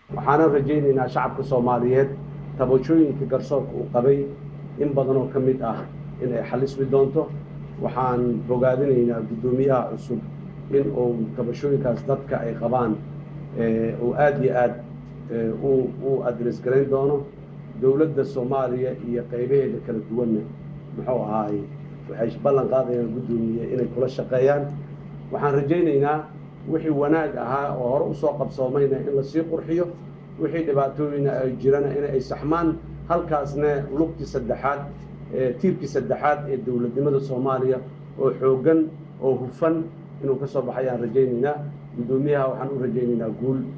waxaana rajaynaynaa shacabka soomaaliyeed tabashooyinka garsoorka uu qabay in badan oo ka mid ah in ay xalismi doonto waxaan bogaadinaynaa guddoomiyaha cusub in uu tabashooyinkaas dadka ay qabaan uu aada iyo aad u adres garayn doono dowladda soomaaliya iyo qaybaheeda kala duwanna muxuu ahaay waxay ballan qaadayaan guddoomiye inay kula shaqeeyaan waxaan rajaynaynaa wixii wanaag ahaa oo hore usoo qabsoomayna in lasii qurxiyo wixii dhibaatooyina ay jirana in ay saxmaan halkaasna lugtii saddexaad tiirkii saddexaad ee dowladnimada soomaaliya oo xooggan oo hufan inuu ka soo baxayaan rajaynaynaa guddoomiyaha waxaan u rajaynaynaa guul